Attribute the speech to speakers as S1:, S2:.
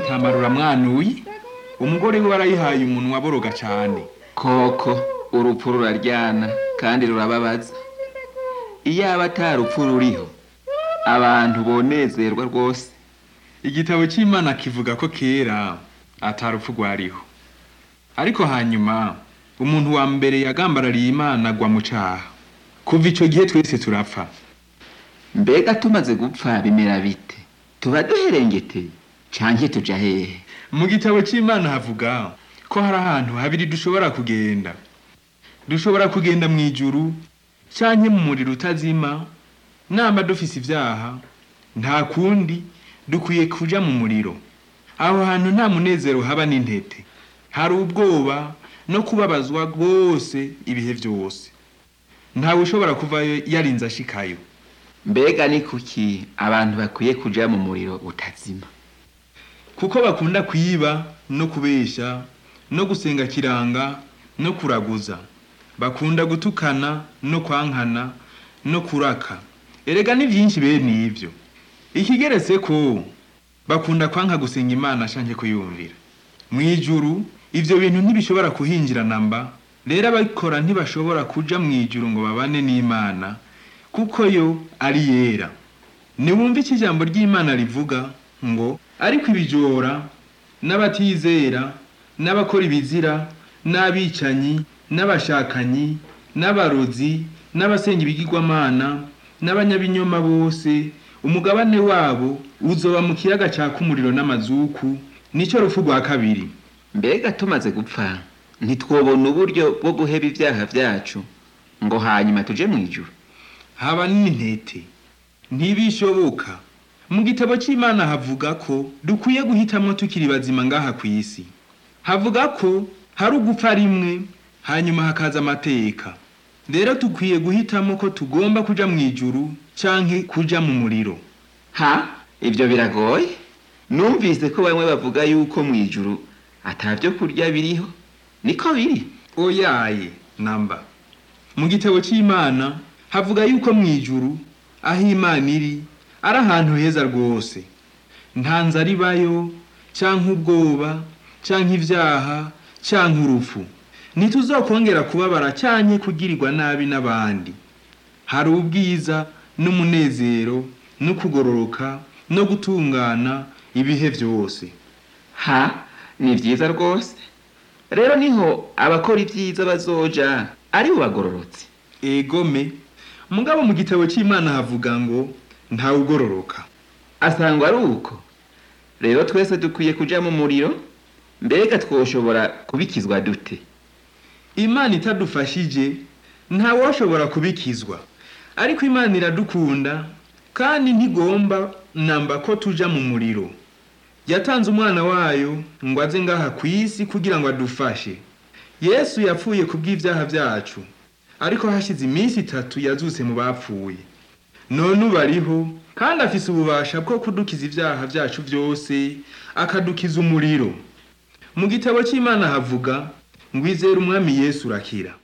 S1: atamara uramwanuye umugore we warayihaye umunwa boroga cane
S2: koko urupfu ruraryana kandi rurababaza iyaba ata rupfu ruriho abantu bonezerwa rwose
S1: igitabo c'imana kivuga ko kera atarupfu rwariho ariko hanyuma umuntu wa mbere yagambarariye imana agwa mu caha kuva ico gihe twese turapfa
S2: mbega tumaze gupfa bimera bite tuba duherengeteye canke tuja hehe
S1: mu gitabo c'imana havuga ko hari ahantu habiri dushobora kugenda dushobora kugenda mu ijuru canke mu muriro utazima namba dufise ivyaha nta kundi dukwiye kuja mu muriro aho hantu nta munezero haba n'intete hari ubwoba no kubabazwa rwose ibihe vyose ntawe ushobora kuvayo yarinze ashikayo
S2: mbega ni kuki abantu bakwiye kuja mu muriro utazima
S1: kuko bakunda kwiba no kubesha no gusenga kiranga no kuraguza bakunda gutukana no kwankana no kuraka erega ni vyinshi bene ivyo ikigeretse ko bakunda kwanka gusenga imana shanke kuyumvira mw'ijuru ivyo bintu ntibishobora kuhinjira namba rero ababikora ntibashobora kuja mw'ijuru ngo babane n'imana kuko yo ari yera niwumva iki ijambo ry'imana rivuga ngo ariko ibijora n'abatizera n'abakora ibizira n'abicanyi n'abashakanyi n'abarozi n'abasenga ibigirwamana n'abanyabinyoma bose umugabane wabo uzoba mu kiyaga caka umuriro n'amazuku nico rupfu rwa kabiri
S2: mbega tumaze gupfa ntitwobona uburyo bwo guheba ivyaha vyacu ngo hanyuma tuje mw'ijuru
S1: haba n'intete ntibishoboka mu gitabo c'imana havuga ko dukwiye guhitamwo tukiri bazima ngaha kw'isi havuga ko hari ugupfa rimwe hanyuma hakaza amateka rero dukwiye guhitamo ko tugomba kuja mw'ijuru canke kuja mu muriro
S2: ha ivyo biragoye numvise ko bamwe bavuga yuko mw'ijuru ata vyo kurya biriho niko biri
S1: oyaye namba mu gitabo c'imana havuga yuko mw'ijuru aho imana iri ari ahantu heza rwose nta nzara ibayo canke ubwoba canke ivyaha canke urupfu ntituzokongera kubabara canke kugirirwa nabi n'abandi hari ubwiza n'umunezero no kugororoka no gutungana ibihe vyose
S2: ha ni vyiza rwose rero niho abakora ivyiza bazoja ari bo bagororotse
S1: egome mugabo mu gitabo c'imana havuga ngo ntawugororoka
S2: asangwa ari uko rero twese dukwiye kuja mu muriro mbega twoshobora kubikizwa dute
S1: imana itadufashije ntawoshobora kubikizwa ariko imana iradukunda kandi ntigomba namba ko tuja mu muriro yatanze umwana wayo ngo aze ngaha ku isi kugira ngo adufashe yesu yapfuye ku bw'ivyaha vyacu ariko hashize iminsi itatu yazutse mu bapfuye none ubu ariho kandi afise ububasha bwo kudukiza ivyaha vyacu vyose akadukiza umuriro mu gitabo c'imana havuga ngo izere umwami yesu urakira